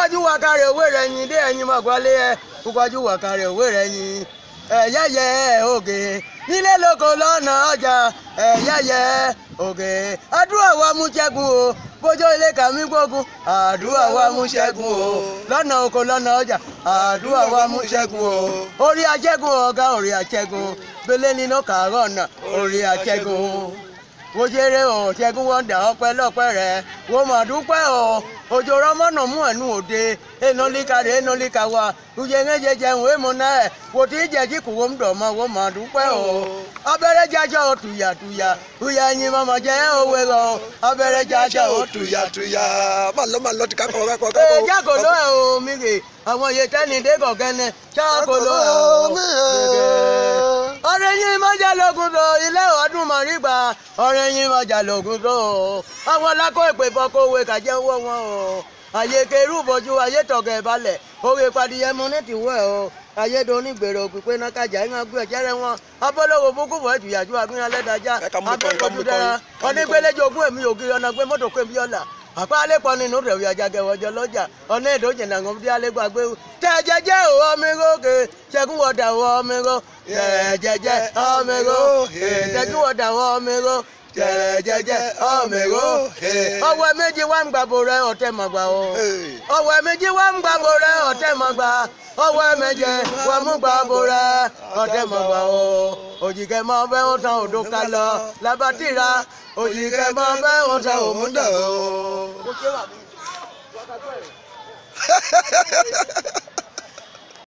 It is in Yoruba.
kúkọ́jú wà kárẹ̀ òwe rẹ̀ yìn dé ẹ̀yìn mọ̀gbọ́lé ẹ̀ kúkọ́jú wà kárẹ̀ òwe rẹ̀ yìn ẹ̀yẹ́yẹ́ ògè nílé lóko lọ́nà ọjà ẹ̀yẹ́yẹ́ ògè àdúrà wa mú ṣẹ́gun o bójó ilé kàmí gbógun àdúrà wa mú ṣẹ́gun o lọ́nà oko lọ́nà ọjà àdúrà wa mú ṣẹ́gun o orí aṣẹ́gun ọ̀gá orí aṣẹ́gun gbélé nínú kàárọ̀ ọ̀nà orí aṣẹ́gun wo ṣeré o ṣẹ́gun wọ́n dà ọpẹ́ lọ́pẹ́ rẹ̀ wo mà dúpẹ́ o òjò rọmọnà mú ẹnu òde enolika rẹ enolika wa uje ńẹjẹ jẹun èèmọ náà wò tí ì jẹjí kù wọ́n dọ̀ mọ́ wọ́n mà dúpẹ́ o abẹ́rẹ́ jájọ́ o tuyàtuyà tuyà ẹyin mọ́mọ́ jẹ́ òwe lọ abẹ́rẹ́ jájọ́ o tuyatuya máa lọ máa lọ ti kákọ̀ọ́ kákọ̀ọ́ ee kákọ̀ọ́. jákòló ẹ o mi rè àwọn iye tẹ́ni dé kọ̀kẹ́ni jákòló ẹ o mi rè ọ̀rẹ́ yín mọ́jà lógun tó ilé ọdún mọ̀rígbà ọ̀rẹ́ yín mọ́jà lógun tó àwọn lákò ìpè fọkọ̀wé kàjẹ́ owó wọn o àyè kerú bójú ayé tọ̀gẹ̀ balẹ̀ òwe padìyẹ mu ní tìwọ́ ẹ̀ o ayé do ní gbèrò pípé náà kájà ń gbé ẹ̀jẹ̀rẹ̀ wọn abọ́lọ́wọ́ bókú bọ̀ ẹ̀tùyàjú agbóyan lẹ́dàjà Ẹ ká mú kọ́, ká mú abẹ́kọ̀jú kọ́, dára ká mú kọ́. onígbélé jogún èmi ògiri ọ̀nà gbé mọ́tò kó èmi ọ̀la àpá alẹ́pọ̀ nínú rẹ̀ wíyà jágẹ̀ wọ́jọ́ lọ́jà ọ̀nà èdè òjìnà àwọn ọmọdé alẹ́gbàgbé tẹ̀ jẹ́jẹ́ ò ọmọ ìrókè ṣẹ́gun wọ̀dà wọ ọmọ ìró tẹ̀ jẹ́jẹ́ ọmọ ìró ṣẹ́gun wọ̀dà wọ ọmọ ìró tẹ̀ jẹ́jẹ́ ọmọ ìró ọwọ́ méjì wá ń gbàbọ̀ rẹ ọ̀tẹ̀ màgbà o ọwọ́ méjì wá ń gbàbọ̀ rẹ ọ̀tẹ̀ màgbà ọwọ́ méje wà mú gbàbọ̀ rẹ ọ̀tẹ̀ màgbà o òjìkẹ́ máa fẹ́ wọn tán òdo ká lọ labatira òjìkẹ́ máa fẹ́ wọn tán òmùdọ̀ o.